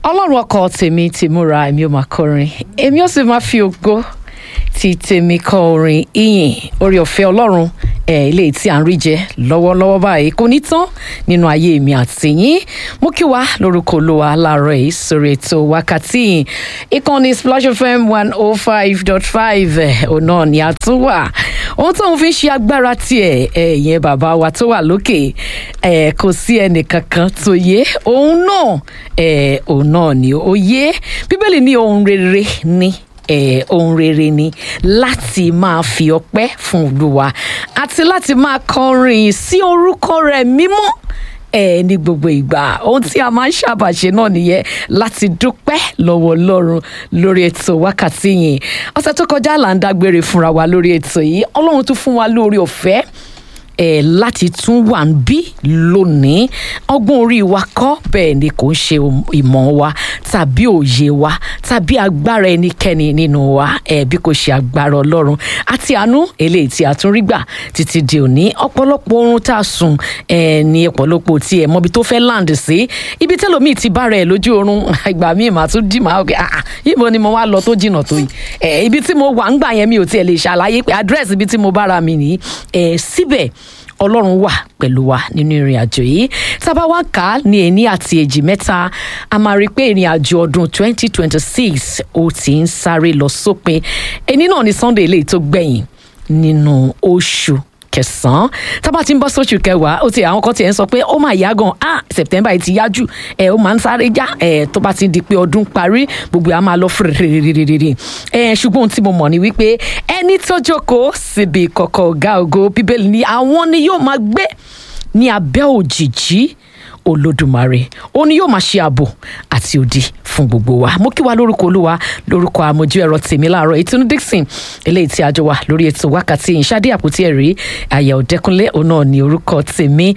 ọlọ́run ọkọ tèmi ti múra èmi ò máa kọrin èmi ò sì máa fi ògo ti tèmi kọ orin ìyìn orí ọ̀fẹ́ ọlọ́run ẹ̀ ilé tí à ń rí jẹ lọ́wọ́lọ́wọ́ báyìí kò ní tán nínú ayé mi àti yín mú kí wá lórúkọ olúwa láàárọ̀ yìí sórí ètò wákàtí yìí ìkànnì splash fm one oh five dot five òun náà ni a tún wà ohun tóun fi ń ṣe agbára tiẹ̀ ẹ̀yẹn bàbá wa tó wà lókè ẹ̀ kò sí ẹnìkankan tó yé òun náà ẹ̀ òun náà ni ó yé bíbélì ní ohun rere ni eh, ohun rere ni láti máa fi ọpẹ́ fún olúwa àti láti máa kọrin sí orúkọ rẹ̀ mímọ́ ẹ ní gbogbo ìgbà ohun tí a máa ń ṣàbàṣe náà nìyẹn láti dúpẹ́ lọ́wọ́ ọlọ́run lórí ètò wákàtí yìí ọ̀sẹ̀ tó kọjá là ń dágbére fúnra wa lórí ètò yìí ọlọ́run tún fún wa lórí ọ̀fẹ́ ẹ láti tún wà ń bí lónìí ọgbọ́n orí wa kọ́ bẹ́ẹ̀ ni kò ń ṣe ìmọ̀ wa tàbí òye wa tàbí agbára ẹnikẹ́ni nínú wa ẹ bí kò ṣe agbára ọlọ́run àti àánú eléyìí tí a tún rí gbà títí di òní ọ̀pọ̀lọpọ̀ oorun tá a sùn ẹ ní ọ̀pọ̀lọpọ̀ tí ẹ mọbi tó fẹ́ land sí ibi tẹ́lòmíì ti bára ẹ lójú oorun ìgbà míì màá tún dì máa ọkẹ́ ah ibo ni mo wá lọ tó jìnnà tó yìí ẹ ibi tí mo wà ń gbà yẹn mi ò tiẹ̀ lè ṣàlàyé pé àdírẹ́sì ibi tí mo bára mi nìyí ẹ síbẹ̀ ọlọ́run wà pẹ̀lú wa nínú ìrìn àjò yìí tábà wá kà á ní ẹni àti èjì mẹ́ta a máa rí i pé ìrìn àjò ọdún 2026 ó ti ń sáré lọ sópin ẹni náà ni sunday eléyìí tó gbẹ̀yìn nínú oṣù kẹsàn-án tábà tí ń bọ́ sóṣù kẹwàá ó ti àwọn kan tiẹ̀ ń sọ pé ó máa yá gan ah september yìí ti yá jù ẹ ó máa ń sáré já ẹ tó bá ti di pé ọdún parí gbogbo àá máa lọ fúrẹ́rẹ́rẹ́rẹ́rẹ́ ẹ ṣùgbọ́n ohun tí mo mọ̀ ni wípé ẹni tó jókòó síbi ìkọ̀kọ̀ ọ̀gá ògo bíbélì ni àwọn ni yóò máa gbé ní abẹ́ òjìjí olódùmarè ó ní yóò máa ṣe ààbò àti òdì fún gbogbo wa mo kí wa lórúkọ olúwa lórúkọ àmójú ẹ̀rọ tèmi láàárọ̀ ìtúnú dixon eléyìí tí a jọ wà lórí ètò wákàtí ìṣáde àpótí ẹ̀rí àyà òdẹkùnlé òun náà ní orúkọ tèmi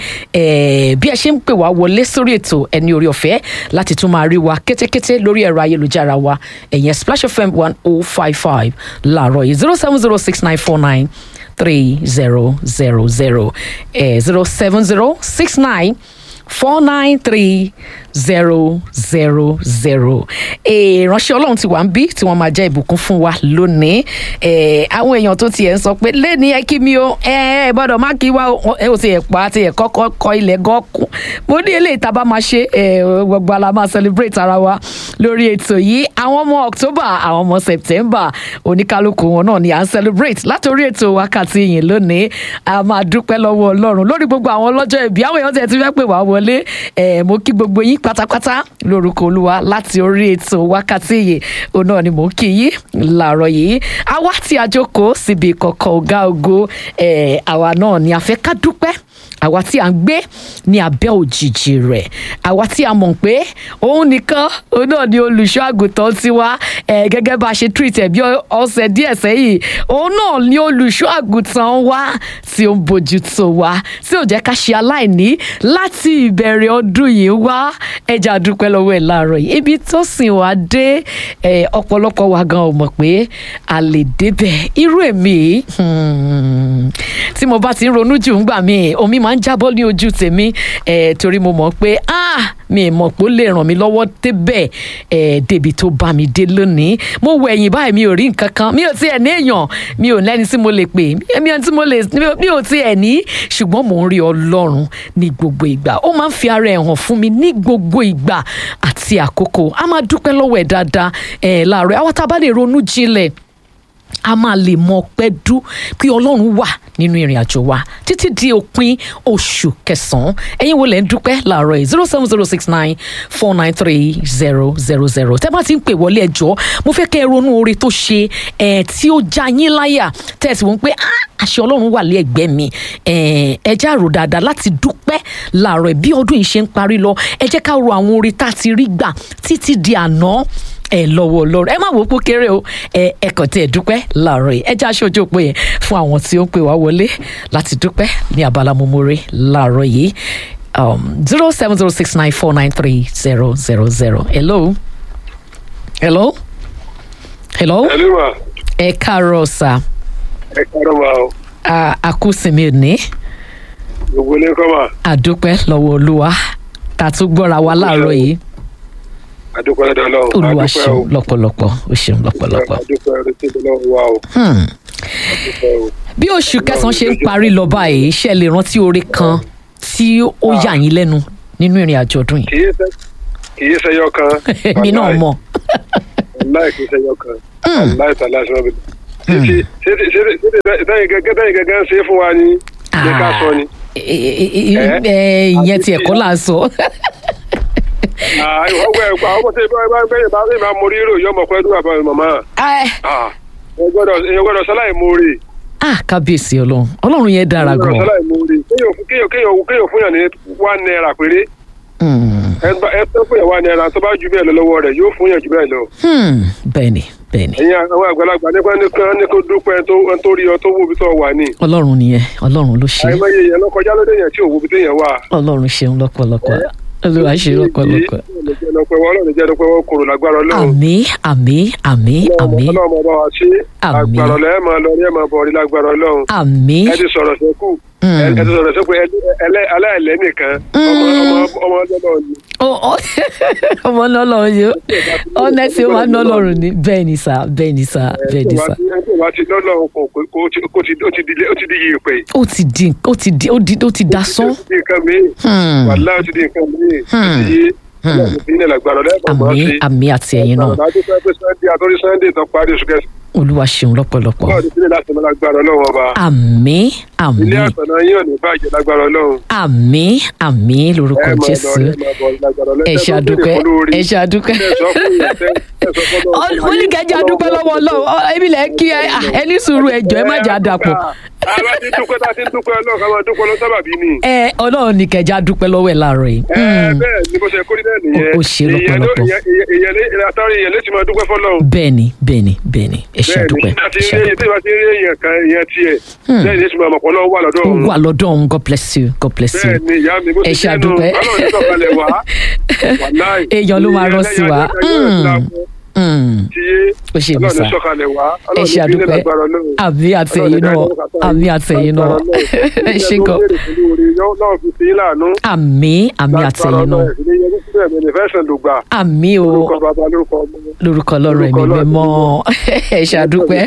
bí ẹ ṣe ń pè wá wọlé sórí ètò ẹni orí ọ̀fẹ́ láti tún máa rí wa kétékété lórí ẹ̀rọ ayélujára wa ẹ̀yẹn splash fm one oh five five láàárọ̀ yìí zero seven zero six nine four nine three zero zero zero zero seven zero six nine four nine three zero zero zero ìránṣẹ́ ọlọ́run ti wà ń bí tí wọ́n máa jẹ́ ìbùkún fún wa lónìí àwọn èèyàn tó tiẹ̀ ń sọ pé lẹ́ni ẹ kí mi o ẹ ẹ gbọ́dọ̀ má kí wá ẹ ò ti ẹ̀ pa ti ẹ̀ kọ́kọ́ kọ ilẹ̀ gọ́ọ̀kùn mo ní eléyìí tá a bá máa ṣe gbogbo ala máa celebrate ara wa lórí ètò yìí àwọn ọmọ October àwọn ọmọ September oníkálukú wọn náà ni à ń celebrate látòrí ètò wákàtí yìí lónìí a máa dúpẹ́ lọ́wọ́ ọlọ́run lórí gbogbo àwọn ọlọ́jọ́ ìbí àwọn èèyàn tiẹ̀ ti fẹ́ pè wá wọlé mo kí gbogbo yín pátápátá lórúkọ olúwa láti orí ètò wákàtí yìí òun náà ni mò ń kí yín làárọ̀ yìí àwa tí a jókòó síbi ìkọ̀kọ̀ ọ̀gá ògo àwa náà ni a fẹ́ ká dúpẹ́ àwa tí a ń gbé ní abẹ́ òjìji rẹ̀ àwa tí a mọ̀ pé òun nìkan òun náà ni olùṣọ́ àgùntàn tiwa gẹ́gẹ́ bá a ṣe treat ẹ̀ bí ọ̀sẹ̀ díẹ̀ sẹ́yìn òun náà ni olùṣọ́ àgùntàn wa tí ó ń bójú tó wa tí ò jẹ́ ká ṣe aláìní láti ìbẹ̀rẹ̀ ọdún yìí wá ẹja dúpẹ́ lọ́wọ́ ẹ̀ láàárọ̀ yìí ibi tó sìn wá dé ọ̀pọ̀lọpọ̀ wa gan ò mọ̀ pé a lè débẹ̀ irú èmi tí mo bá ti ń ronú jù ń gbà mí omi máa ń jábọ́ ní ojú tèmi torí mo mọ̀ pé ah mi mọ̀ pé ó lè ràn mí lọ́wọ́ débẹ̀ débi tó bá mi dé lónìí mo wọ ẹ̀yìn báyìí mi ò rí nǹkan kan mi ò tiẹ̀ ní èèyàn mi ò lẹ́ni tí mo lè pè mi ò tí mo lè mi ò tiẹ̀ ní ṣùgbọ́n mò ń rí ọlọ́run ní gbogbo ìgbà ó máa ń fi ara ẹ̀ hàn fún mi ní gbogbo ìgbà àti àkókò a máa dúpẹ́ lọ́wọ́ ẹ̀ dáadáa ẹ̀ láàárọ̀ àwọn tá a bá lè ronú jinlẹ̀ a máa lè mọ ọpẹ́ dú pé ọlọ́run wà nínú ìrìn àjò wa títí di òpin oṣù kẹsàn-án ẹ̀yin wo lẹ̀ ń dúpẹ́ láàárọ̀ yìí zero seven zero six nine four nine three zero zero zero tẹ́ bá ti ń pè wọlé ẹjọ́ mo fẹ́ kẹ́ ẹ ronú oore tó ṣe ẹ̀ tí ó já yín láyà tẹ̀sí wọn pé àṣẹ ọlọ́run wà lé ẹgbẹ́ mi ẹ jẹ́ àrò dáadáa láti dúpẹ́ láàárọ̀ bí ọdún yìí ṣe ń parí lọ ẹ jẹ́ ká ro àwọn oore tá a ti rí gbà títí di àná ẹ lọ́wọ́ Ọlọ́run ẹ má wò ó pé kéré o ẹ ẹ kàn tí ẹ dúpẹ́ láàárọ̀ yìí ẹ já aṣojú òpó yẹn fún àwọn tí ó ń pè wá wọlé láti dúpẹ́ ní abala momore láàárọ̀ yìí zero seven zero six nine four nine three zero zero zero hello hello hello Hello ma. ẹ káàárọ̀ sà Ẹ káàárọ̀ ma o. àkúsìmí òní Gbogbo ilé kọ́ ma. àdúpẹ́ lọ́wọ́ Olúwa tá a tún gbọ́ra wa láàárọ̀ yìí àdúpẹ́ lọ́dọ̀ ọlọ́run olúwa àdúpẹ́ ṣeun o lọ́pọ̀lọpọ̀ ó ṣeun lọ́pọ̀lọpọ̀. àdúpẹ́ rẹ tí ọlọ́run wà o Hmm. àdúpẹ́ o. bí oṣù kẹsàn-án ṣe ń parí lọ báyìí ṣe lè rántí oore kan tí ó yà yín lẹ́nu nínú ìrìn àjò ọdún yìí. kì í ṣe kì í ṣe yọ kan. èmi náà mọ̀. láì kì í ṣe yọ kan. láì tà láì sọ́nà bìbí. títí títí títí tẹ́yìn gẹ́gẹ́ tẹ́yìn gẹ́gẹ́ ń ṣe é fún wa ni ní ká sọ ni. ẹ ìyẹn tiẹ̀ kọ́ là ń sọ. ọgbẹ́ ẹ̀kọ́ àwọn ọmọ tí ìbá ìbá ìbá ìbá ìbá mo rí rò yọmọ pẹ́ dúró àbá màmá. Ẹ, ẹ gbọ́dọ̀ ẹ gbọ́dọ̀ sáláì mo rí. ah kábíyèsí ọlọ́run ọlọ́run yẹn dára ẹ gbọ́dọ̀ gan. sáláì mo rí. kéèyàn kéèyàn kéèyàn kéèyàn fún yàn ní one naira péré. Hmm. ẹ bá- ẹ tó fún yàn one naira tó bá ju bẹ́ẹ̀ lọ lọ́wọ́ rẹ̀ yóò fún yàn ju bẹ́ẹ̀ lọ. Hmm. bẹ́ẹ̀ni bẹ́ẹ̀ni ẹ̀yin àwọn àgbàlagbà nípa ní kan ní kó dúpẹ́ ẹni tó- ẹni tó rí ọ tó wó ibi tó wà ní. ọlọ́run nìyẹn ọlọ́run ló ṣe àìmọye yẹn ló kọjá lóde yẹn tí ò wo ibi téèyàn wà. ọlọ́run ṣeun lọ́pọ̀lọpọ̀ olúwa ṣe lọ́pọ̀lọpọ̀. ọlọ́run jẹ́ lọ́pẹ́ wọ́n kúrò lágbára ọlọ́run. àmì àmì àmì àmì ọlọ́run ọmọ bá wa ṣe Àmín. àgbàrọ̀ lẹ́ẹ̀ máa lọ ní ẹ̀ máa bọ̀ rí lágbára ọlọ́run. àmì ẹ ti sọ̀rọ̀ sẹ́kù Mm. ẹ ti sọ̀rọ̀ sẹ́kù aláìlẹ́ nìkan ọmọ ọmọ ọmọ ọlọ́run ni. Ó- ó- ọmọ nọlọrun yìí ọnẹsì wa nọlọrun ni bẹ́ẹ̀ ni sá bẹ́ẹ̀ ni sá bẹ́ẹ̀ ni sá. ẹ tó bá ti lọ́lọ́run kò kò kò ti- kò ti ó ti di ó ti di yìí pé. ó ti di ó ti di ó di ó ti dasán. ó ti di nǹkan míì Hmm. wàhálà ó ti di nǹkan míì ó Hmm. ti yé ọlọ́run ti ní lágbára lẹ́ẹ̀kan máa àmì ṣe. àmì àti ẹ̀yin náà àdájọ́ pé pé sunday àtọ́rí sunday tó parí oṣù kẹsàn-án olúwa ṣeun lọ́pọ̀lọpọ̀. bọ́ọ̀dù sílẹ̀ láti mọ lágbára ọlọ́run ọba. àmì àmì ilé àtọ̀nà yín ò ní bàjẹ́ lágbára ọlọ́run. àmì àmì lórúkọ ẹ máa lọ jésù ẹ máa bọ̀ lágbára ọlọ́run. ẹ ṣe àdúpẹ́ ẹ ṣe àdúpẹ́. oníkẹjẹ àdúpẹ́ lọ́wọ́ ọlọ́run ọ, èmi lẹ kí ẹ à, ẹ ní sùúrù ẹjọ́ ẹ má jà dàpọ̀. àbá ti dúpẹ́ tá a ti ń dúpẹ́ ọlọ́run ká máa dúpẹ́ lọ sábàbí ni. ẹ ọlọ́run ní kẹjẹ àdúpẹ́ lọ́wọ́ ẹ láàárọ̀ yìí. ẹ bẹ́ẹ̀ ni bó ṣe kórìí náà nìyẹn. Ó- ó ṣe lọ́pọ̀lọpọ̀. ìyẹn àtàrí ìyẹn létí máa dúpẹ́ fọlọ́run. bẹ́ẹ̀ni bẹ́ẹ̀ni bẹ́ẹ̀ni ẹ ṣe bẹ́ẹ̀ àdúpẹ́ ni tí ẹ ṣe àdúpẹ́. ìbá ti rí èèyàn kan ìyẹn tiẹ̀ bẹ́ẹ̀ ni èsì máa mọ̀ pọ̀ lọ́wọ́ wà lọ́dọ̀ ó òun. wà lọ́dọ̀ òun god bless you god bless you. bẹ́ẹ̀ ni ìyá mi bó ẹ ti ṣe jẹ́ nu àdúpẹ́. ọlọ́run ní sọ̀kalẹ̀ wá. wàláì. Èèyàn ló máa rán sí wa. Mm. Mm. ó ṣe mí sá ẹ ṣe àdúpẹ́ àbí àtẹ̀yìn náà àbí àtẹ̀yìn náà ẹ ṣe gan àmì àmì àtẹ̀yìn náà àmì o lórúkọ ọlọ́run ẹ̀mí mímọ́ ẹ ṣe àdúpẹ́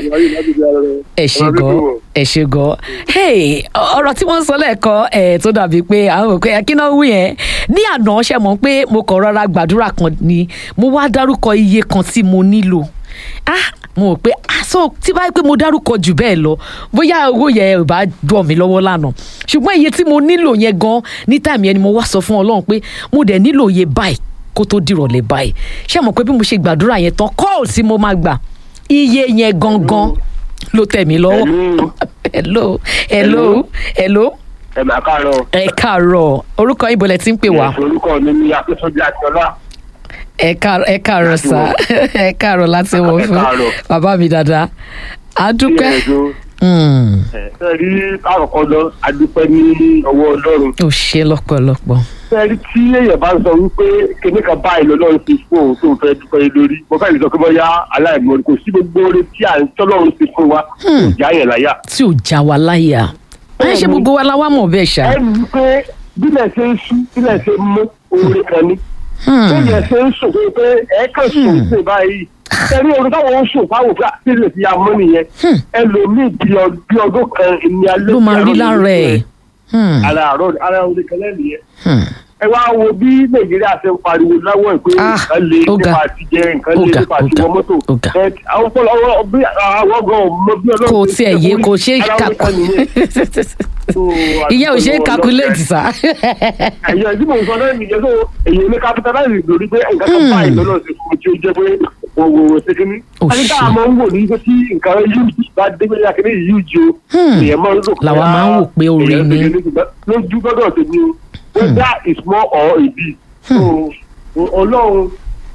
ẹ ṣe gan ẹ ṣe gan hey ọ̀rọ̀ tí wọ́n ń sọ lẹ́ẹ̀kan ẹ̀ tó dàbí pé àwọn òkè kí náà wí yẹn ní àná ṣe mọ̀ pé mo kàn rọra gbàdúrà kan ni mo wá dárúkọ iye kan tí mo nílò ah mo rò pé ah so tí báyìí pé mo dárúkọ jù bẹ́ẹ̀ lọ bóyá owó yẹn ò bá dùn mí lọ́wọ́ lánàá ṣùgbọ́n iye tí mo nílò yẹn gan ní táìmù yẹn ni mo wá sọ fún ọlọ́run pé mo dẹ̀ nílò iye báyìí kó tó dìrọ̀lẹ́ báyìí ṣé mo pé bí mo ṣe gbàdúrà yẹn tán kọ́ọ̀lù tí mo máa gbà iye yẹn gangan ló tẹ̀ mí lọ́wọ́ hello hello hello ẹ máa káàárọ̀. ẹ káàárọ̀ orúkọ yín bọ̀lẹ̀ tí ń pè wá orúkọ mi ní akíntúndé akíọlá. ẹ káàárọ̀ ẹ káàárọ̀ sá ẹ káàárọ̀ láti wọ̀ Ẹ fún káàárọ̀. bàbá mi dáadáa àdúpẹ́ Ilé-ẹjọ́, ẹ rí àkọ́kọ́ lọ adúpẹ́ ní ọwọ́ ọlọ́run. ó ṣe lọ́pọ̀lọpọ̀ ẹ rí tí èèyàn bá ń sọ wípé kíní kan báyìí lọ́lọ́run ti fún òun tó fẹ́ dúpẹ́ lé lórí mo fẹ́ lè sọ pé bóyá aláìmọ̀ kò sí gbogbo oore tí à ń tọ́lọ́run ti fún wa kò já yẹn láyà. tí ò já wa láyà ẹ ṣe gbogbo wa la wá mọ̀ bẹ́ẹ̀ ṣá ẹ rí i pé bílẹ̀ ṣe ń sú bílẹ̀ ṣe ń mú oore kan ní. Hmm. bílẹ̀ ṣe ń sùn pé ẹ kàn sùn sí báyìí ẹni orin táwọn ń sùn fáwọn òfin àti ilé ti ya mọ́ nìyẹn ẹlòmíì bí ọ- bí ọdún kan ní alẹ́ ló máa tí rí àárọ̀ lára ẹ̀ nìyẹn. Hmm. ara àárọ̀ ara orin kan lẹ́nu yẹn Hmm. ẹ wá wo bí nàìjíríà ṣe ń pariwo láwọ̀ ẹ̀ pé Ah, nǹkan lè ó ga. nípa àti jẹ nǹkan Ó lè ga, nípa ó àti ga, wọ mọ́tò ó ga. ẹ àwọn ọpọlọ ọwọ́ bí àwọn gan ọmọ bí ọlọ́run kò ṣe tiẹ̀ ṣe yé orí kò ṣe é ara orin kakú kan nìyẹn. So, ìyẹn ò ṣe é àdúgbò calculate ọlọ́run sá ẹ̀yọ́ ìdí mò ń sọ náà nìyẹn tó èyí ní capitalize lórí pé nǹkan kan báyìí lọ́nà ṣe fún mi tí ó jẹ́ pé òwò ṣe kí ni. Ó ẹni tá ṣe. a máa ń wò ní pé tí nǹkan yúùjì bá dé pé yàkínní yúùjì o èèyàn máa ń lò pé Làwa máa ń wò pé oore èèyàn ni. ṣe kí ṣùgbọ́n lójú gbọ́dọ̀ tèmi o whether it's more or a bit. so ọlọ́run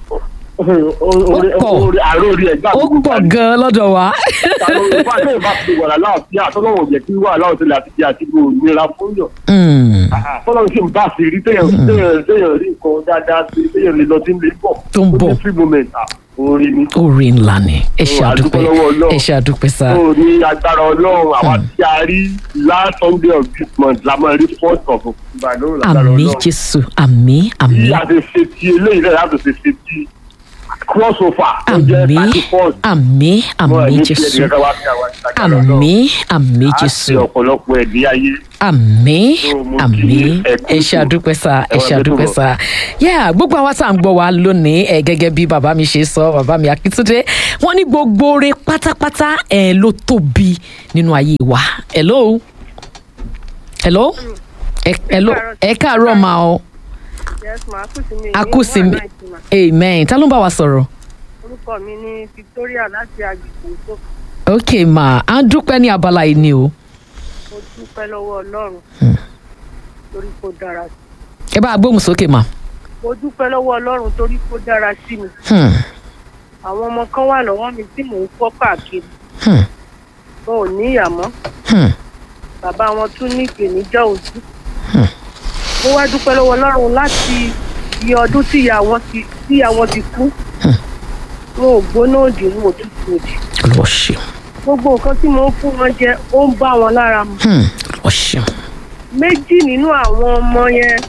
pọ̀. àròrí ẹ̀gbá ó pọ̀ gan-an lọ́dọ̀ wa ìfà tó ìbá fi wà láàfin àtọ́lọ́wọ̀n jẹ́ kí wà láòtẹ́lẹ̀ àti jẹ́ àti gbòòrò nira fún yàn Hmm. fọlọ́n sì ń bá sí rí téèyàn téèyàn téèyàn rí nǹkan dáadáa sí téèyàn lè lọ sí ilé bọ̀ Tó ń bọ̀. ó ní free moment ah, orí ni oore ńlá ni ẹ ṣe Ó, àdúpẹ́ àdúpẹ́ lọ́wọ́ Ọlọ́run. ẹ ṣe àdúpẹ́ sá ó ní agbára ọlọ́run àwa tí a rí last sunday of this month la máa rí first of ìbàdàn lágbára àmì ọlọ́run jésù àmì àmì bí a ti ṣe ti eléyìí náà láti ṣe ṣe ti cross over tó jẹ́ àmì thirty first àmì wọn àmì ní fi jésù ẹnìkan wá sí àwọn ìtajà lọ́dọ̀. àmì àmì á ṣe jésù ọ̀pọ̀lọpọ̀ ẹ̀dí ayé àmì So, mo àmì kí ẹ kú ẹ ṣe ètò. àdúpẹ́ sá ẹ Ẹ wá ṣe gbé àdúpẹ́ tó sá yá gbogbo àwa tá à ń gbọ́ wa lónìí ẹ gẹ́gẹ́ bí bàbá mi ṣe sọ bàbá mi akíntúndé wọ́n ní gbogbo oore pátápátá ẹ ló tóbi nínú ayé wa hello hello ẹ hello ẹ káàárọ̀ ma o yes ma akúsìmí akúsìmí amen ta ló ń bá wa sọ̀rọ̀ orúkọ mi ní victoria láti agbègbè tó ok ma à ń dúpẹ́ ní abala yìí ni o mo dúpẹ́ lọ́wọ́ ọlọ́run torí kó dára sí ẹ bá a gbóhùn sókè ma. mo dúpẹ́ lọ́wọ́ ọlọ́run torí kó dára sí mi Hmm. àwọn ọmọ kan wà lọ́wọ́ mi tí mò ń kọ́ káàkiri Hmm. wọn ò ní ìyàmọ́ Hmm. bàbá wọn tún ní ìpèníjà ojú mo wá dúpẹ́ lọ́wọ́ ọlọ́run láti iye ọdún tí ìyá wọn ti tí ìyá wọn ti kú wọn ò gbóná òdì wọn ò tútù òdì olùwọ́ ṣeun gbogbo nǹkan tí mo ń fún wọn jẹ ó ń bá wọn lára mu Hmm. olùwọ́ ṣeun méjì nínú àwọn ọmọ yẹn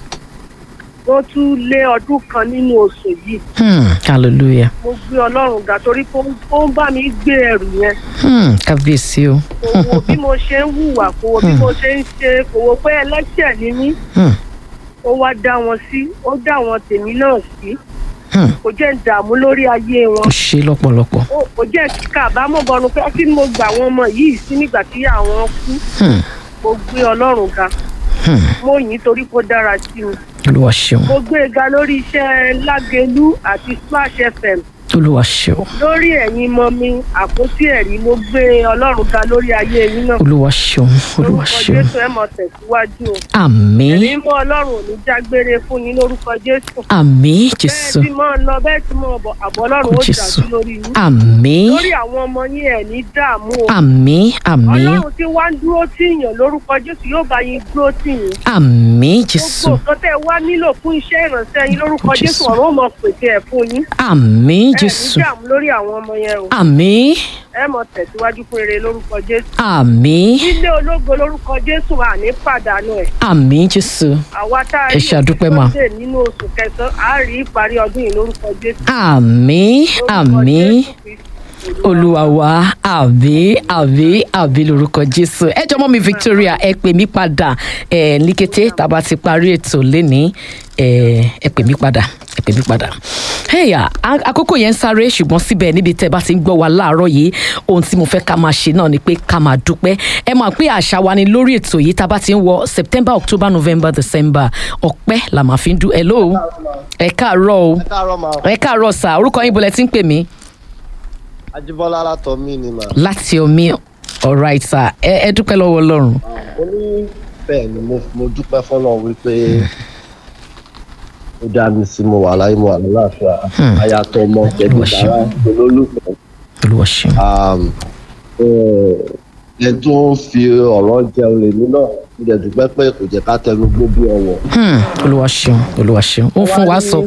wọ́n tún lé ọdún kan nínú oṣù yìí Hmm. hallelujah mo gbé ọlọ́run ga torí pé ó- ó ń bá mi gbé ẹrù yẹn Hmm. kábíyèsí o kò wo bí mo ṣe ń hùwà kò wo bí mo ṣe ń ṣe kò wo pé ẹlẹ́ṣẹ̀ ni mí Hmm. ó wá dá wọn sí ó dá wọn tèmi náà sí Hmm. kò jẹ́ ń dààmú lórí ayé wọn ó ṣe lọ́pọ̀lọpọ̀ ó- kò jẹ́ kíkà àbámọ̀ bọnu pé kí ni mo gbà àwọn ọmọ yìí sí nígbà tí àwọn kú Hmm. mo gbé ọlọ́run ga Hmm. mo yìn ín torí kó dára sí mi olùwọ́ ṣeun mo gbé e ga lórí iṣẹ́ lágẹ̀lú àti splash fm olùwọ́ ṣeun lórí ẹ̀yin mọ mi àpótí ẹ̀rí mo gbé ọlọ́run ga lórí ayé yín náà olùwọ́ ṣeun olùwọ́ lórúkọ ṣeun jésù ẹ mọ tẹ̀síwájú o àmín ẹ̀mí mọ́ ọlọ́run ò ní jágbére fún yín lórúkọ jésù àmín bẹ́ẹ̀ jésù tí mọ́ ọ lọ bẹ́ẹ̀ tí mọ́ ọ bọ̀ àbọ̀ ọlọ́run ó Jésù. dájú lórí yín àmín lórí àwọn ọmọ yín ẹ̀ ní dààmú o àmín àmín ọlọ́run tí wá ń dúró tì yàn lórúkọ jésù yóò bá yín dúró tì yín àmín jésù gbogbo nǹkan tẹ́ ẹ wá nílò fún iṣẹ́ ìrànṣẹ́ yín lórúkọ Jésù. jésù ọ̀run ó mọ pèsè ẹ̀ fún yín àmín ẹ̀ ní jésù dààmú lórí àwọn ọmọ yẹn o àmín ẹ mọ tẹ̀síwájú fún eré lórúkọ jésù àmín ilé ológo lórúkọ jésù à ní pàdánù ẹ̀ àmín jésù àwa tá a Ẹ rí ṣé, a dúpẹ́ mà. Sunday nínú oṣù kẹsàn-án á rí ìparí ọdún yìí lórúkọ jésù àmín Lórúkọ àmín Jésù Kristi, Olúwa. olúwa wa àbí àbí àbí lórúkọ jésù ẹ jọmọ mi victoria ẹ pè mí padà ẹ ní kété tá a bá ti parí ètò lénìí ẹ ẹ pè mí padà ẹ pè mí padà. ẹ̀yà àkókò yẹn ń sáré ṣùgbọ́n síbẹ̀ níbi tẹ́ ẹ bá ti ń gbọ́ wa láàárọ̀ yìí ohun tí mo fẹ́ ká máa ṣe náà ni pé ká máa dúpẹ́ ẹ máa pé àṣà wa ni lórí ètò yìí tá a bá ti ń wọ september october november december ọpẹ́ la máa fi ń dún hello ẹ káàárọ̀ o káàárọ̀ máa ẹ káàárọ̀ sà orúkọ yín bọ̀lẹ̀ tí ń pè mí ajíbọ́lá látọ̀ mí ni mà. láti omi alright sir ẹ ẹ dúpẹ́ lọ́wọ́ ọlọ́run mo ní bẹ́ẹ̀ ni mo mo dúpẹ́ fọ́nà wípé ó dá mi sí mo wà láyé mo wà lálàáfíà ayàtọ̀ ọmọ pẹ̀lú Olúwa ìdára olólùfẹ́ olúwa ṣeun um, eh, ẹ tó ń fi ọ̀rọ̀ jẹun lèmi náà mo dẹ̀ dúpẹ́ pé kò jẹ́ ká tẹnu gbó bí ọwọ́. Hmm, olúwa ṣeun olúwa ṣeun ó fún wa sọ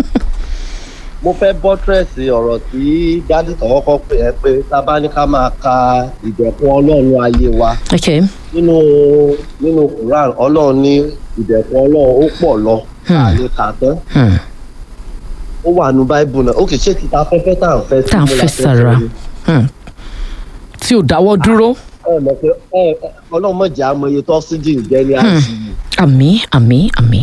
mo fẹ́ bọ́tírẹ̀sì ọ̀rọ̀ tí dádì kan kọ́kọ́ pè é pé tá a bá ní ká máa ka ìdẹ̀kùn ọlọ́run ayé wa ok nínú nínú quran ọlọ́run ní ìdẹ̀kùn ọlọ́run ó pọ̀ lọ àlè kà tán Hmm, ó wà ní báíbù náà ó kì í ṣe títa afẹ́fẹ́ tá à ń fẹ́ sí tá à ń mo la fẹ́ sára sọ ni. Hmm. tí ò dáwọ́ dúró ẹ mọ̀ pé ẹ ẹ, ọlọ́run mọ̀jà amọye tó oxygen jẹ́ ní àti àmì àmì àmì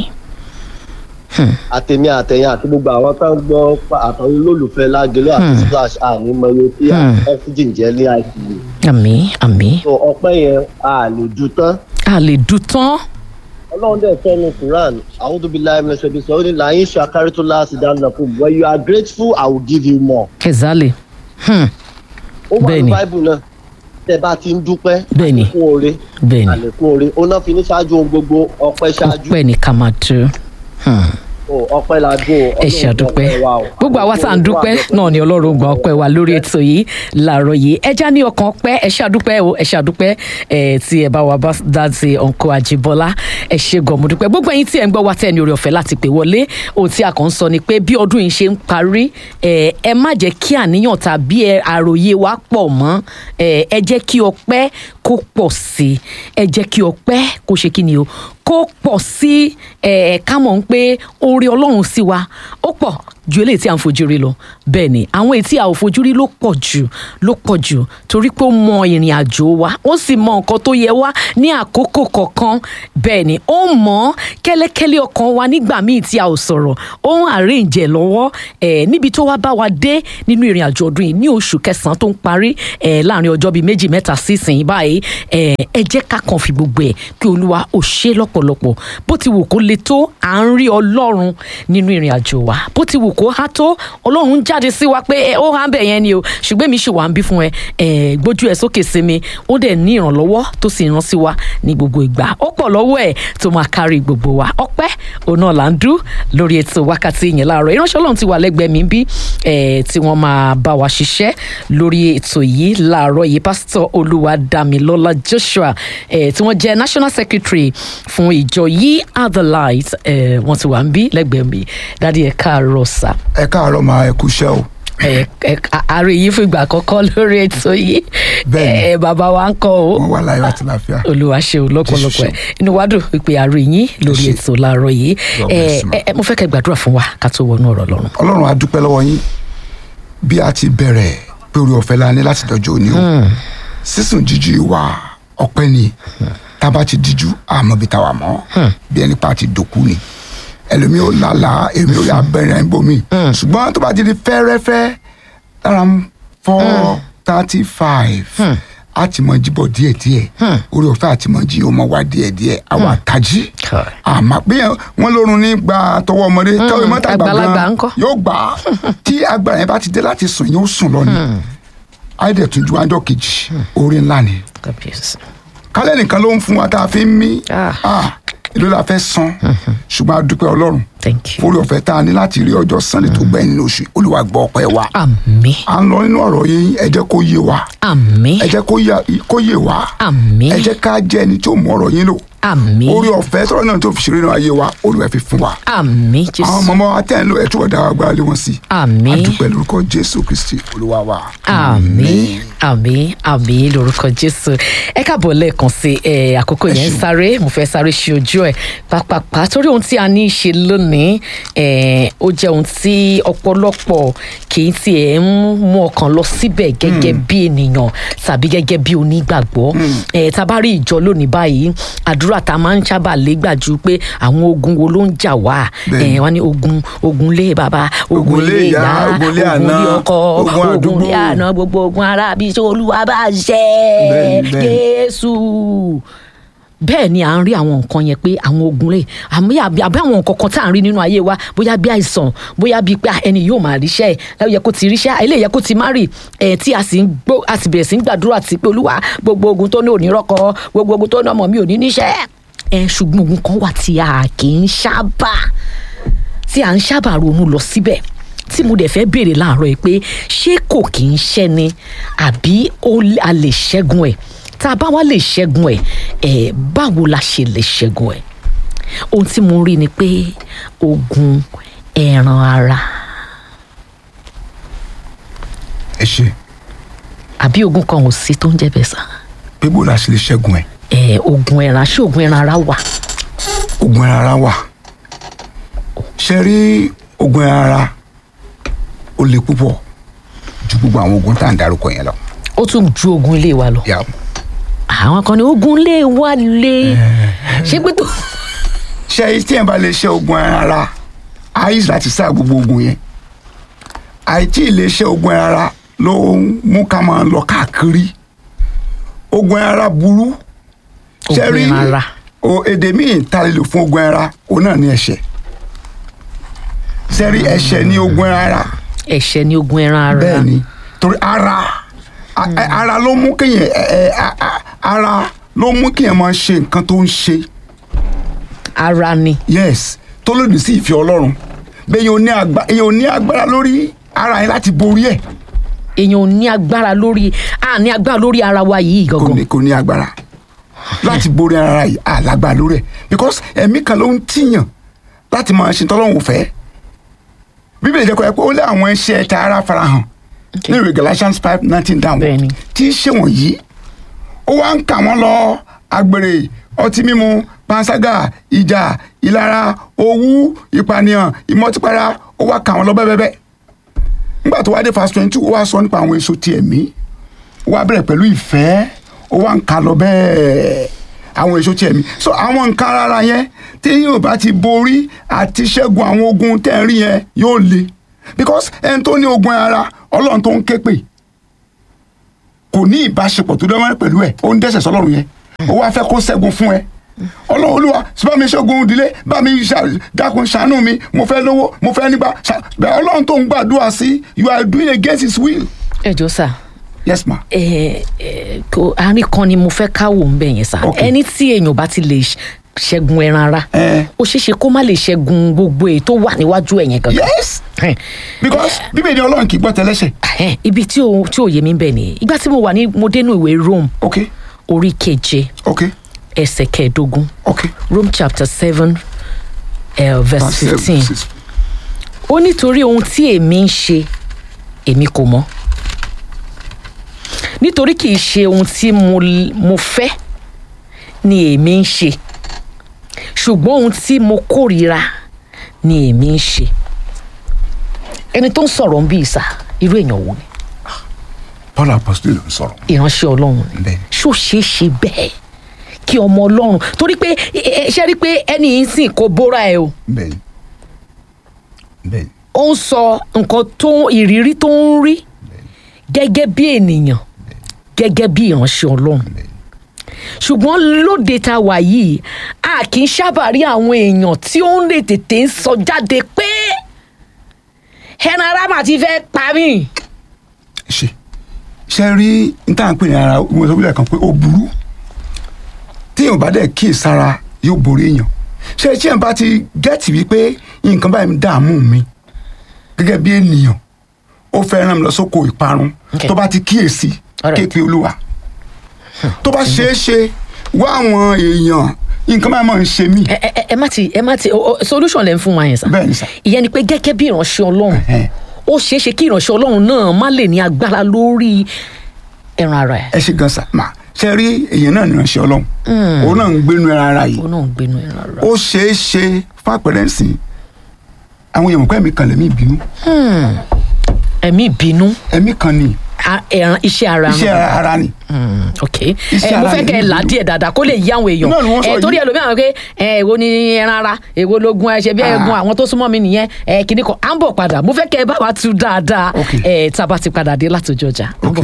àtẹ̀mí àtẹ̀yìn àti gbogbo àwọn tó ń gbọ́ pa- àtàwọn olólùfẹ́ lágẹ̀lú àti Hmm. splash àní mọye tí Hmm. oxygen jẹ́ ní àti àmì àmì so ọpẹ́ yẹn a lè ju tán a lè dùn tán ọlọ́run dẹ̀ sọ ní quran àwọn tóbi láì mẹ́sẹ̀ bí sọ ó ní láyé ṣàkárí tó láti dáná fún mi when you are grateful i will give you more. kẹzálè Hmm, ó wà Bẹ́ẹ̀ni. ní báíbù náà tẹ bá ti ń dúpẹ́ Bẹ́ẹ̀ni. àlékún oore bẹ́ẹ̀ ni àlékún oore ó náà fi ní ṣáájú ohun gbogbo ọpẹ́ ṣáájú ọpẹ́ ní ká máa dùn Hmm. o ọpẹ́ la dún o ẹ ṣe àdúpẹ́ gbogbo àwa tá à ń dúpẹ́ náà ni ọlọ́run gba ọpẹ́ wa lórí ètò yìí làárọ̀ yìí ẹja ní ọkàn ọpẹ́ ẹ ṣe àdúpẹ́ o ẹ ṣe àdúpẹ́ ẹ tí ẹ bá wa bá dáàtì ọ̀nkọ́ àjìbọ́lá ẹ ṣe gọ̀mù dúpẹ́ gbogbo ẹ̀yin tí ẹ ń gbọ́ wa tẹ́ ní orí ọ̀fẹ́ láti pè wọlé ohun tí a kàn ń sọ ni pé bí ọdún yìí ṣe ń parí ẹ ẹ má jẹ́ kí àníyàn tàbí ẹ àròyé wa pọ̀ mọ́ ẹ ẹ jẹ́ kí ọpẹ́ kó pọ̀ sí i ẹ jẹ́ kí ọpẹ́ kó ṣe kí ni o kó kó pọ̀ sí ẹ̀ ká mọ̀ ń pé oore ọlọ́run sí wa ó pọ̀ ju eléyìí tí a ń fojú rí lọ bẹ́ẹ̀ ni àwọn èyí tí a ò fojú rí ló pọ̀ jù ló pọ̀ jù torí pé ó mọ ìrìn àjò wa ó sì mọ nǹkan tó yẹ wá ní àkókò kọ̀ọ̀kan bẹ́ẹ̀ ni ó mọ kẹ́lẹ́kẹ́lẹ́ ọkàn wa nígbà míì tí a ò sọ̀rọ̀ ó ń àríǹjẹ̀ lọ́wọ́ ẹ̀ níbi tó wá bá wa dé nínú ìrìn àjò ọdún yìí ní oṣù kẹsàn-án tó ń parí ẹ̀ láàrin ọjọ́ bíi méjì mẹ́ta sísìn báyìí ẹ̀ ẹ jẹ́ ká kàn fi gbogbo ẹ̀ kí olúwa ò ṣe lọ́pọ̀lọpọ̀ bó ti wù kó le tó à ń rí ọlọ́run nínú ìrìn àjò wa bó ti wù kó há tó ọlọ́run jáde sí wa pé ẹ, ó há bẹ̀ yẹn ni o ṣùgbọ́n mi ṣì wà ń bí fún ẹ ẹ gbójú ẹ sókè sí mi ó dẹ̀ ní ìrànlọ́wọ́ tó sì rán sí wa ní gbogbo ìgbà ó pọ̀ lọ́wọ́ ẹ̀ tó máa kárí gbogbo wa ọpẹ́ òun náà là ń dú lórí ètò wákàtí yẹn láàárọ̀ ìránṣẹ́ ọlọ́run ti wà lẹ́gbẹ̀ẹ́ mi bí ẹ, tí wọ́n máa bá wa ṣiṣẹ́ lórí ètò yìí láàárọ̀ yìí pásítọ̀ olúwadámilọ́lá joshua ẹ, tí wọ́n jẹ́ national secretary fún ìjọ yìí are the light ẹ, wọ́n ti wà ń bí lẹ́gbẹ̀ẹ́ mi dádì ẹ̀ káàárọ̀ sà ẹ káàárọ̀ máa ẹ kúṣẹ́ o ẹ ẹ àárẹ̀ yìí fún ìgbà àkọ́kọ́ lórí ètò yìí Bẹ́ẹ̀ni. ẹ bàbá wa ń kọ́ o wọn wà láyọ̀ àti láfíà olúwa ṣe o lọ́pọ̀lọpọ̀ ẹ Jésù inú wa dùn wípé àárẹ̀ yín lórí Ẹ ṣé. ètò láàárọ̀ yìí God ẹ bless you, ma. ẹ ẹ, mo fẹ́ kẹ́ gbàdúrà fún wa ká tó wọnú ọ̀rọ̀ lọ́rùn. ọlọ́run a dúpẹ́ lọ́wọ́ yín bí a ti bẹ̀rẹ̀ pé orí ọ̀fẹ́ la ní láti dọjọ́ òní o sísùn jíjú wa ọpẹ́ ni tá a bá ti díjú àmọ́ bí táwa mọ́ bí ẹni pa ti dòkú ni ẹlòmíì ò lálàá èmi ò yà bẹ̀rẹ̀ ẹ̀ ń bomi ṣùgbọ́n tó bá ti di fẹ́rẹ́fẹ́ lára four thirty five a ti mọ jíbọ̀ díẹ̀díẹ̀ orí ọ̀fẹ́ àti mọ jí ọmọ wa díẹ̀díẹ̀ àwa tají àmọ́ pé wọ́n lórun ní gba tọwọ́ ọmọdé tọwọ́ mọ́tà àgbàlagbà gbàgbà ńkọ́? yóò gbà á tí agbára yẹn bá ti dé láti sùn yóò sùn lọ ni àìdẹ̀ tún ju àjọ kejì orí ńlá ni kábíyèsí. kálẹ̀ nìkan ló ń fún wa tá a fi ń mí Ah. Ah, èló la fẹ́ san ṣùgbọ́n a dúpẹ́ ọlọ́run thank you. fúri ọ̀fẹ́ tá a ní láti rí ọjọ́ sunday tó gbẹ̀yìn nínú oṣù yìí. olúwa gbọ́ ọpẹ́ wa àmín à ń lọ nínú ọ̀rọ̀ yín ẹ jẹ́ kó yé wa àmín ẹ jẹ́ kó yá- kó yé wa àmín ẹ jẹ́ ká jẹ́ ẹni tó mú ọ̀rọ̀ yín lò àmín orí ọ̀fẹ́ tọ́rọ̀ náà tó fi ṣeré náà ayé wa olúwa fi fún wa àmín àwọn jésù ọmọ wa tẹ̀ ń lò ẹ̀ túbọ̀ dá agbára lé wọn sí àmín adúpẹ́ lórúkọ jésù kristi olúwa wa. àmín àmín àmín lórúkọ jésù ẹ káàbọ̀ lẹ́ẹ̀kan sí ẹ àkókò Ẹ yẹn ń ṣeun. sáré mo fẹ́ sáré ṣe ojú ẹ̀ pàápàá torí ohun tí a ní í ṣe lónìí ẹ ó jẹ́ ohun tí ọ̀pọ̀lọpọ̀ kì í tiẹ̀ ń mú ọkàn lọ síbẹ̀ gẹ́gẹ́ bí ènìyàn tàbí gẹ́gẹ́ bí onígbàgbọ́ ẹ tá a bá rí ìjọ lónìí báyìí àdúrà tá a máa ń sábà légbàjú pé àwọn ogun wo ló ń jà wá Bẹ́ẹ̀ni. ẹ wọ́n ní ogun ogun lé bàbá Ogun ogun lé lé ìyá, ìyá ogun lé ogun àná, lé ọkọ ogun ogun àdúgbò. lé àná gbogbo ogun ara bí iṣẹ́ olúwa bá ṣe Bẹ́ẹ̀ni, bẹ́ẹ̀ni. jésù bẹ́ẹ̀ ni à ń rí àwọn nǹkan yẹn pé àwọn ogun rẹ̀ àmì àbí àbí àwọn nǹkan kan tá à ń rí nínú ayé wa bóyá bí àìsàn bóyá bí pé ah, ẹni yóò máa ríṣẹ́ ẹ̀ yẹ kó ti ríṣẹ́ ilé yẹ kó ti má rì ẹ̀ tí a sì ń gbó a sì bẹ̀rẹ̀ sí ń gbàdúrà sí pé olúwa gbogbo ogun tó ní òní rọ́kọ gbogbo ogun tó ní ọmọ mi ò ní níṣẹ́ ẹ̀ ṣùgbọ́n ogun kan wà tí a kì í sábà tí à ń sábà ronú lọ síbẹ̀ tí mo dẹ̀ fẹ́ béèrè láàárọ̀ yìí pé ṣé kò kì í ṣẹ́ ni àbí ó- a lè ṣẹ́gun ẹ̀ tá a bá wá lè ṣẹ́gun ẹ̀ ẹ̀ báwo la ṣe lè ṣẹ́gun ẹ̀ ohun tí mo rí ni pé ogun ẹran ara ẹ ṣe àbí ogun kan ò sí tó ń jẹ́ bẹ́ẹ̀ sá pé bó la ṣe lè ṣẹ́gun ẹ̀ ẹ̀ ogun ẹran ṣé ogun ẹran ara wà ogun ẹran ara wà ṣe rí ogun ẹran ara ó le púpọ̀ ju gbogbo àwọn ogun tá à ń darúkọ yẹn lọ. ó tún ju ogun ilé wa lọ Yeah. àwọn kan ní ogun ilé wa lé ṣé pé tó ṣe tí ẹ̀ bá lè ṣe ogun ẹran ara àìsí láti sá gbogbo ogun yẹn àìtí lè ṣe ogun ẹran ara ló ń mú ká máa lọ káàkiri ogun ẹran ara burú Ṣé ogun rí ẹran ara o èdè míì ta lè lò fún ogun ẹran ara òun náà ní ẹ̀ṣẹ̀ sẹ́rí ẹ̀ṣẹ̀ ní ogun ẹran ara ẹ̀ṣẹ̀ ní ogun ẹran ara bẹ́ẹ̀ ni torí ara a- a- ara ló mú kéèyàn ẹ- ẹ- a- a- ara ló mú kéèyàn máa ṣe nǹkan tó ń ṣe ara ni yes tó lòdì sí ìfẹ́ ọlọ́run bẹ́ẹ̀ yóò ní agba- èèyàn ò ní agbára lórí ara yẹn láti borí ẹ̀ èèyàn ò ní agbára lórí a ní agbára lórí ara wa yìí kò gangan ní kò ní agbára láti borí ara yìí àlágbára lórí ẹ̀ because ẹ̀mí kan ló ń tìyàn láti máa ṣe tọ́lọ́hún fẹ́ bíbélì jẹ́ kó yẹ pé ó lé àwọn iṣẹ́ ẹ̀ta ara farahàn Okay. ní ìwé galatians five nineteen Bẹ́ẹ̀ni. downward tí í ṣe wọ̀nyí ó wá ń kà wọ́n lọ agbèrè ọtí mímu panṣágà ìjà ìlara owú ìpànìyàn ìmọtípara ó wá kà wọ́n lọ bẹ́ẹ̀bẹ́ẹ́ nígbà tó wá dé fast twenty two ó wá sọ nípa àwọn èso ti ẹ̀mí ó wá bẹ̀rẹ̀ pẹ̀lú ìfẹ́ ó wá ń kà lọ bẹ́ẹ̀ àwọn èso ti ẹ̀mí so àwọn nǹkan rárá yẹn tí yóò bá ti borí àti ṣẹ́gun àwọn ogun tẹ́ ń rí yẹn yóò le because ẹni tó ní ogun ara ọlọ́run tó ń ké pè kò ní ìbáṣepọ̀ tó dánwó pẹ̀lú ẹ̀ ó ń dẹ́sẹ̀ sọlọ́run yẹn ó wá fẹ́ kó ṣẹ́gun fún ẹ ọlọ́run olúwa bá mi ṣẹ́gun ìdílé bá mi ṣà- dákun ṣàánú mi mo fẹ́ lówó mo fẹ́ nígbà ṣà- bẹ́ẹ̀ ọlọ́run tó ń gbàdúrà sí you are doing against his will ẹ jọ sà yes ma ẹ ẹ kò àárín kan ni mo fẹ́ káwò ń bẹ̀ yẹn sà Ok. ẹni tí èèyàn bá ti lè ṣ- ṣẹ́gun ẹran ara Eh. ó ṣeé ṣe kó má lè ṣẹ́gun gbogbo èyí tó wà níwájú ẹ̀yẹn gangan. yes Ẹn, because bíbélì ọlọ́run kì í gbọ́ tẹlẹ́ṣẹ̀ ẹn, ibi tí ò tí ò yé mi bẹ̀ nìyí ìgbà tí mo wà ní mo dénú ìwé Rome ok orí keje ok ẹsẹ̀ kẹẹ̀ẹ́dógún ok Rome chapter seven uh, verse Verse seven, fifteen six. ó nítorí ohun tí èmi ń ṣe èmi kò mọ̀ nítorí kì í ṣe ohun tí mo mo fẹ́ ni èmi ń ṣe ṣùgbọ́n ohun tí mo kórìíra ni èmi ń ṣe ẹni tó ń sọ̀rọ̀ ń bí ìsà irú èèyàn wo ni paul apostol ló ń sọ̀rọ̀ ìránṣẹ́ ọlọ́run ni Bẹ́ẹ̀ni. ṣó ṣeé ṣe bẹ́ẹ̀ kí ọmọ ọlọ́run torí pé ẹ- ẹ- ṣe rí i pé ẹni yìí ń sìn kó bóra ẹ o bẹ́ẹ̀ni bẹ́ẹ̀ni ó ń sọ nǹkan tó ìrírí tó ń rí gẹ́gẹ́ bí ènìyàn gẹ́gẹ́ bí ìránṣẹ́ ọlọ́run ṣùgbọ́n lóde tá a wà yìí a kì í sábà rí àwọn èèyàn tí ó ń lè tètè ń sọ jáde pé ẹran ara mà ti fẹ́ pa mí. ṣe ṣe rí n tá à ń pè ní ara mo sọ wílẹ̀ kan pé ó burú téèyàn bá dẹ̀ kíyè sára yóò borí èèyàn ṣe tí èèyàn bá ti gẹ́ẹ̀tì wípé nǹkan báyìí ń dààmú mi gẹ́gẹ́ bí ènìyàn ó fẹ́ rán mi lọ sóko ìparun Okay. tó bá ti kíyèsí Alright. kéèpé olúwa tó bá ṣeé ṣe wá àwọn èèyàn nǹkan báyìí máa ń ṣe mí ẹ ẹ ẹ má ti ẹ má ti o- o- solution lẹ ń fún wa yẹn sá Bẹ́ẹ̀ ni sà. ìyẹn ni pé gẹ́gẹ́ bí ìránṣẹ́ ọlọ́run Ẹhẹ́n. ó ṣeé ṣe kí ìránṣẹ́ ọlọ́run náà má lè ní agbára lórí ẹran ara ẹ̀ ẹ ṣe gan sa mà ṣe rí èèyàn náà nìránṣẹ́ ọlọ́run òun náà ń gbénu ẹran ara yìí ó náà ń gbénu ẹran ara ó ṣeé ṣe fàpẹrẹ ǹsìn àwọn èèyàn mọ̀ pé ẹ̀mí kan lẹ̀mí ìbínú ẹ̀mí ìbínú ẹ̀mí kan ni a- ẹran iṣẹ́ ara iṣẹ́ wọn. ara ni Mm, ok Iṣẹ́ ẹ mo ara fẹ́ ni kẹ́ ẹ là á ìbínú. díẹ̀ dáadáa kó lè yí àwọn èèyàn Náà ni wọ́n sọ ẹ torí yìí. ẹlòmíràn pé ẹ èwo ni ẹran ara èwo lógun ẹ ṣe bí Ah. ẹgun àwọn tó súnmọ́ mi nìyẹn ẹ kìíní kan à ń bọ̀ padà mo fẹ́ kẹ́ ẹ bá wa tú dáadáa Ok. ẹ tá a bá ti padà dé látòjọ́ ọjà. À ń ok bọ̀.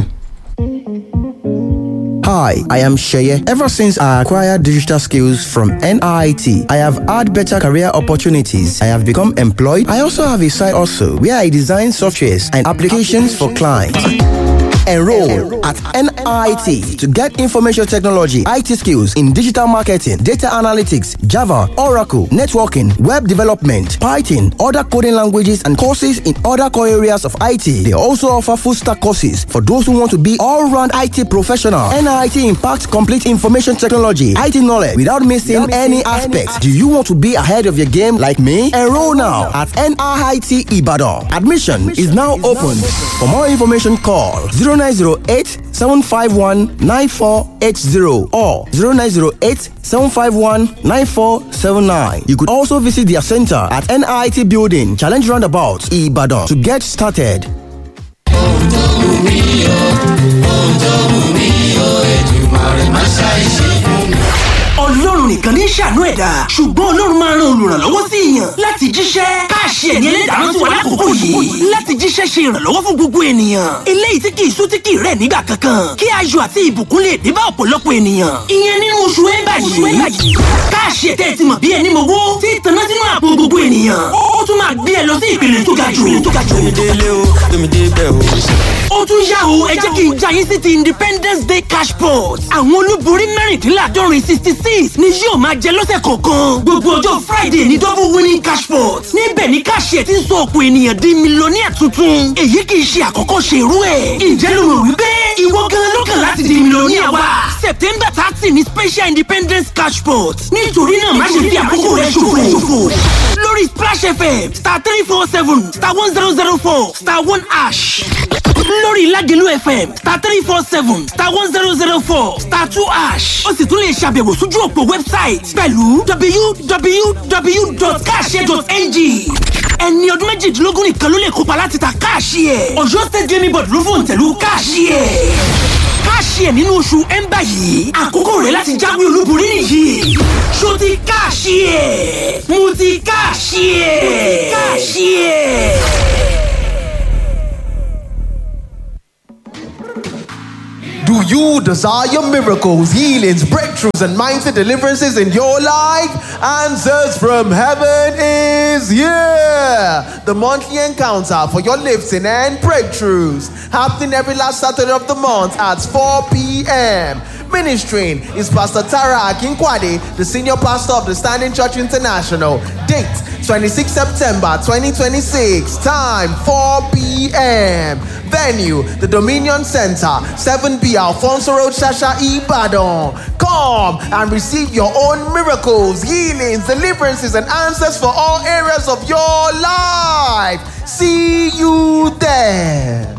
Hi, I am Sheye. Ever since I acquired digital skills from NIT, I have had better career opportunities. I have become employed. I also have a side also where I design softwares and applications for clients. Enroll at NIT to get information technology, IT skills in digital marketing, data analytics, Java, Oracle, networking, web development, Python, other coding languages, and courses in other core areas of IT. They also offer full stack courses for those who want to be all round IT professional. NIT impacts complete information technology, IT knowledge without missing any aspects. Do you want to be ahead of your game like me? Enroll now at NIT Ibadan. Admission is now open. For more information, call 0908 751 9480 or 0908 751 9479. You could also visit their center at NIT Building, Challenge Roundabout, Ibadan to get started. ọlọ́run nìkan ní ṣàánú ẹ̀dá ṣùgbọ́n ọlọ́run máa ran olùrànlọ́wọ́ sí èèyàn láti jíṣẹ́ káàṣì ẹ̀ní ẹlẹ́dàá sí wa lákòókò yìí láti jíṣẹ́ ṣe ìrànlọ́wọ́ fún gbogbo ènìyàn eléyìí tí kì í sú tí kì í rẹ̀ nígbà kankan kí ayọ̀ àti ìbùkún lè dé bá ọ̀pọ̀lọpọ̀ ènìyàn ìyẹn nínú oṣù ẹ̀bà yìí káàṣì ẹ̀tẹ́ ti mọ̀ bí ẹni mowó tí tanná sínú àpò gbogbo ènìyàn ó tún máa gbé ẹ lọ sí ìpele tó ga jù tó ga jù ó tún yá o ẹ jẹ́ kí n já yín sí ti independence day cash pot àwọn olúborí mẹ́rìndínláàdọ́rin sixty six ni yóò máa jẹ lọ́sẹ̀ kọ̀ọ̀kan gbogbo ọjọ́ friday ní double winning cash pot níbẹ̀ ni káàṣì ẹ̀ ti ń sọ ọ̀pọ̀ ènìyàn di mílíọ̀nìyà tuntun èyí kì í ṣe àkọ́kọ́ ṣe irú ẹ̀ ǹjẹ́ ló rò wípé ìwọ gan ló kàn láti di mílíọ̀nìyà wa september thirty ni special independence cash pot nítorí náà má ṣe fi àkókò rẹ ṣòfò lórí splash fm star three four seven star one zero zero four star one ash lórí lórí ìlàjẹ̀lú fm star three four seven star one zero zero four star two ash ó sì tún lè ṣàbẹ̀wò sójú òpó wẹ́bsáìtì pẹ̀lú www.cash.ng ẹni ọdún méjìdínlógún nìkan ló lè kópa láti ta káàṣì ẹ̀ ọ̀yọ́ state gaming board ló fòun tẹ̀lú káàṣì ẹ̀ káàṣì ẹ̀ nínú oṣù ẹ̀ńbà yìí àkókò rẹ̀ láti jáwé olúborí nìyí ṣó ti káàṣì ẹ̀ mo ti káàṣì ẹ̀ mo ti káàṣì ẹ̀. Do you desire miracles, healings, breakthroughs, and mindset deliverances in your life? Answers from heaven is here. The monthly encounter for your lifting and breakthroughs happening every last Saturday of the month at 4 p.m. Ministering is Pastor Tara Akinkwade, the senior pastor of the Standing Church International. Date 26 September 2026. Time 4 p.m. Venue the Dominion Center, 7B Alfonso Road, Shasha Ibadan. Come and receive your own miracles, healings, deliverances, and answers for all areas of your life. See you there.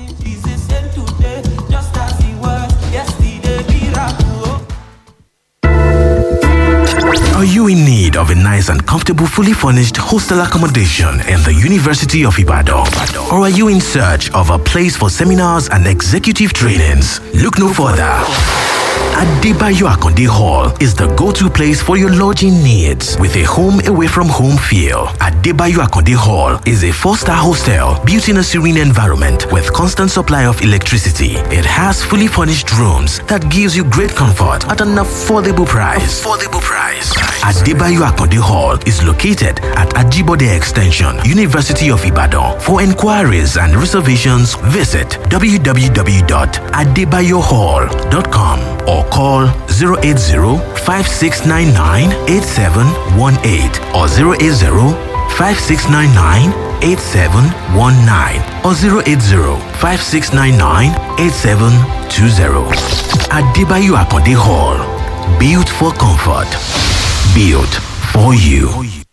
Are you in need of a nice and comfortable, fully furnished hostel accommodation in the University of Ibadan? Or are you in search of a place for seminars and executive trainings? Look no further. Adebayo Akonde Hall is the go-to place for your lodging needs with a home away from home feel. Adebayo Akonde Hall is a four-star hostel built in a serene environment with constant supply of electricity. It has fully furnished rooms that gives you great comfort at an affordable price. Affordable price. Adebayo Akonde Hall is located at Ajibode Extension, University of Ibadan. For inquiries and reservations, visit www.adebayohall.com or call 080-5699-8718 or 080-5699-8719 or 080-5699-8720. Adebayo Akonde Hall. Built for comfort. Built for you.